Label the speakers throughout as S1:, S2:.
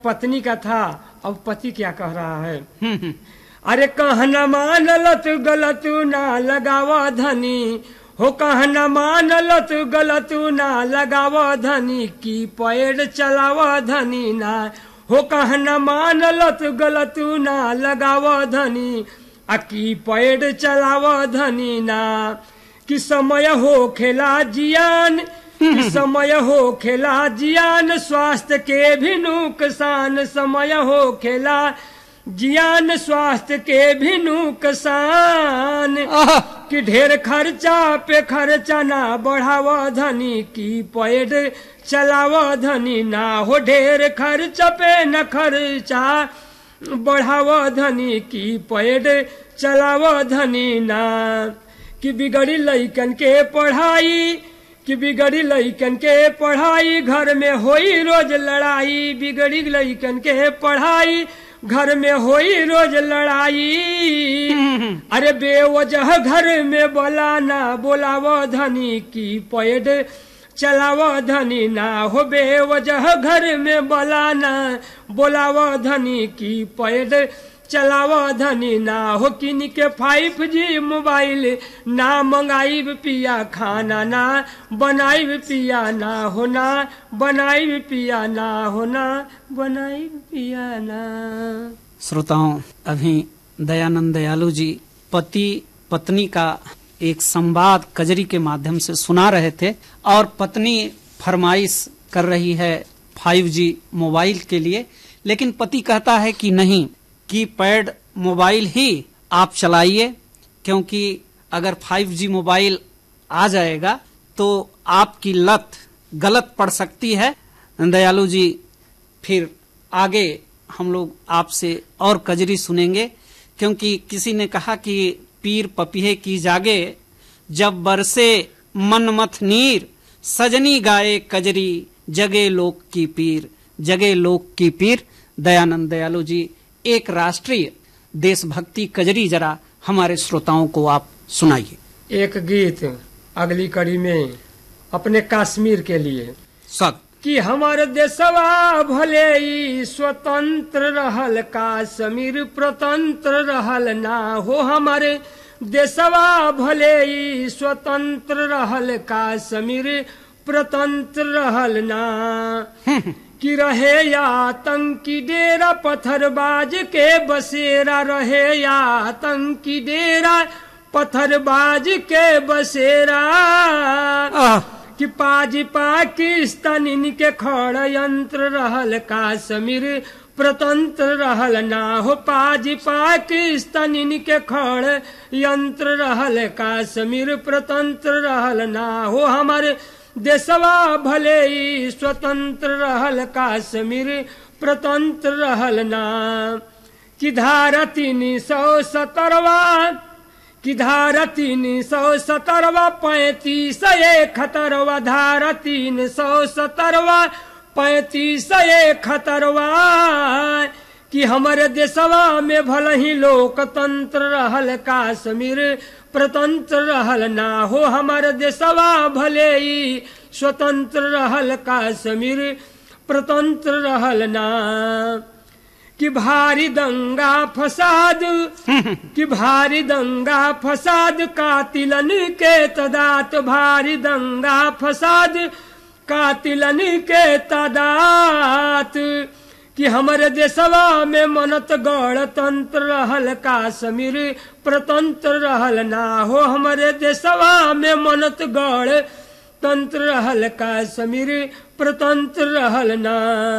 S1: पत्नी का था अब पति क्या कह रहा है
S2: हम्म, हम्म।
S1: अरे कहना मानलत गलत ना लगावा धनी हो कहना मानलत गलत ना लगावा धनी की पैर चलावा धनी ना हो कहना मानलत गलत ना लगावा धनी आ की पैर चलावा धनी ना कि समय हो खेला जियान कि समय हो खेला जियान स्वास्थ्य के भी नुकसान समय हो खेला जियान स्वास्थ्य के भी नुकसान
S2: आह,
S1: कि ढेर खर्चा पे खर्चा ना बढ़ावा धनी की पैड चलावा धनी ना हो ढेर खर्चा पे न खर्चा बढ़ावा धनी की पैड चलावा धनी ना कि बिगड़ी लइकन के पढ़ाई कि बिगड़ी लइकन के पढ़ाई घर में होई रोज लड़ाई बिगड़ी लइकन के पढ़ाई घर में होई रोज लड़ाई अरे बेवजह घर में बोला ना बोलाव धनी की पैड चलाव धनी ना हो बेवजह घर में बोला ना बोलाव धनी की पैड चलाव धनी ना हो किन के फाइव जी मोबाइल ना मंगाई पिया खाना ना बनाई पिया ना हो ना बनाई पिया ना हो ना बनाई पिया ना
S2: श्रोताओं अभी दयानंद दयालु जी पति पत्नी का एक संवाद कजरी के माध्यम से सुना रहे थे और पत्नी फरमाइश कर रही है 5G मोबाइल के लिए लेकिन पति कहता है कि नहीं की पैड मोबाइल ही आप चलाइए क्योंकि अगर 5G मोबाइल आ जाएगा तो आपकी लत गलत पड़ सकती है दयालु जी फिर आगे हम लोग आपसे और कजरी सुनेंगे क्योंकि किसी ने कहा कि पीर पपीहे की जागे जब बरसे मनमथ नीर सजनी गाए कजरी जगे लोक की पीर जगे लोक की पीर दयानंद दयालु जी एक राष्ट्रीय देशभक्ति कजरी जरा हमारे श्रोताओं को आप सुनाइए
S1: एक गीत अगली कड़ी में अपने कश्मीर के लिए
S2: स्वागत
S1: कि हमार देशवा भले ही स्वतंत्र रहल काश्मीर प्रतंत्र रहल ना हो हमारे देशवा भले ही स्वतंत्र रहल काश्मीर प्रतंत्र रहल ना कि रहे या आतंकी डेरा पत्थरबाज के बसेरा रहे या आतंकी डेरा पत्थरबाज के बसेरा
S2: आह,
S1: कि पाज पाकिस्तान इनके खड़ यंत्र रहल काश्मीर प्रतंत्र रहल ना हो पाज पाकिस्तान इनके खड़ यंत्र रहल काश्मीर प्रतंत्र रहल ना हो हमारे देशवा भले ही स्वतंत्र रहल काश्मीर प्रतंत्र रहल ना कि धारा तीन सौ सतरवा कि धारा तीन सौ सतरवा पैंतीस इकहत्तरवा धारा तीन सौ सतरवा पैंतीस इकहत्तरवा कि हमारे देशवा में भल ही लोकतंत्र रहल काश्मीर प्रतंत्र रहल ना हो हमारे देशवा भले ही स्वतंत्र रहल काश्मीर प्रतंत्र रहल ना कि भारी दंगा फसाद कि भारी दंगा फसाद कातिलन के तदात भारी दंगा फसाद कातिलन के तदात कि हमारे देशवा में मनत गणतंत्र रहल काश्मीर प्रतंत्र रहल ना हो हमारे देशवा में मनत गण तंत्र रहल काश्मीर प्रतंत्र रहल ना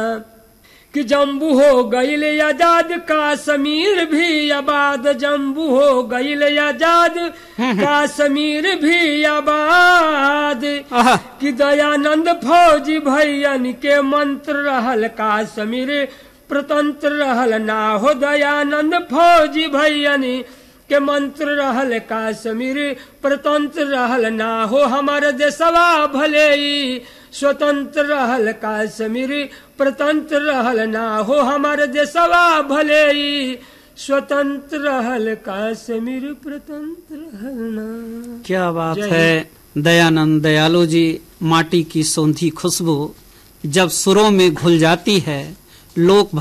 S1: कि जम्बू हो गईल आजाद काश्मीर भी आबाद जम्बू हो गईल आजाद काश्मीर भी आबाद
S2: आह,
S1: कि दयानंद फौजी भैयन के मंत्र रहल काश्मीर प्रतंत्र रहल ना हो दयानंद फौजी भैयन के मंत्र रहल काश्मीर प्रतंत्र रहल ना हो हमारे देशवा भले ही स्वतंत्र रहल काश्मीर प्रतंत्र रहल ना हो हमारे देशवा भले ही स्वतंत्र रहल काश्मीर प्रतंत्र रहल ना
S2: क्या बात
S1: जय
S2: है दयानंद दयालु जी माटी की सौंधी खुशबू जब सुरों में घुल जाती है लोक